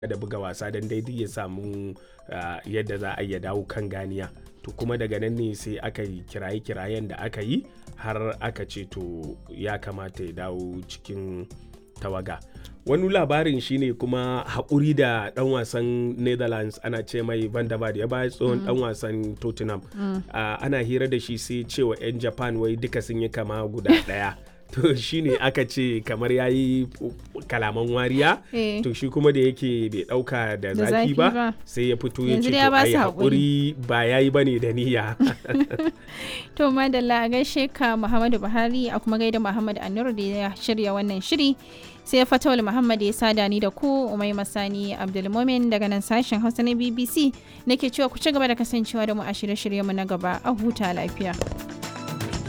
da buga wasa don daidai ya samu yadda za a iya dawo kan ganiya to kuma daga nan ne sai aka yi kiraye-kirayen da aka yi har aka ce to ya kamata ya dawo cikin tawaga wani labarin shine kuma haƙuri da ɗan wasan netherlands ana ce mai van der Vaart ya baya tsohon ɗan wasan tottenham ana hira da shi sai cewa 'yan japan wai duka sun yi kama guda ɗaya to shine aka ce kamar ya yi kalaman wariya to shi kuma da yake bai dauka da zafi ba sai ya fito ya ce to ai haƙuri ba ya yi bane da niyya to madalla a gaishe ka muhammadu buhari a kuma gaida muhammad anur da ya shirya wannan shiri sai fatawul muhammad ya sada ni da ku umai masani abdulmomin daga nan sashen hausa na bbc nake cewa ku ci gaba da kasancewa da mu a shirye-shiryenmu na gaba a huta lafiya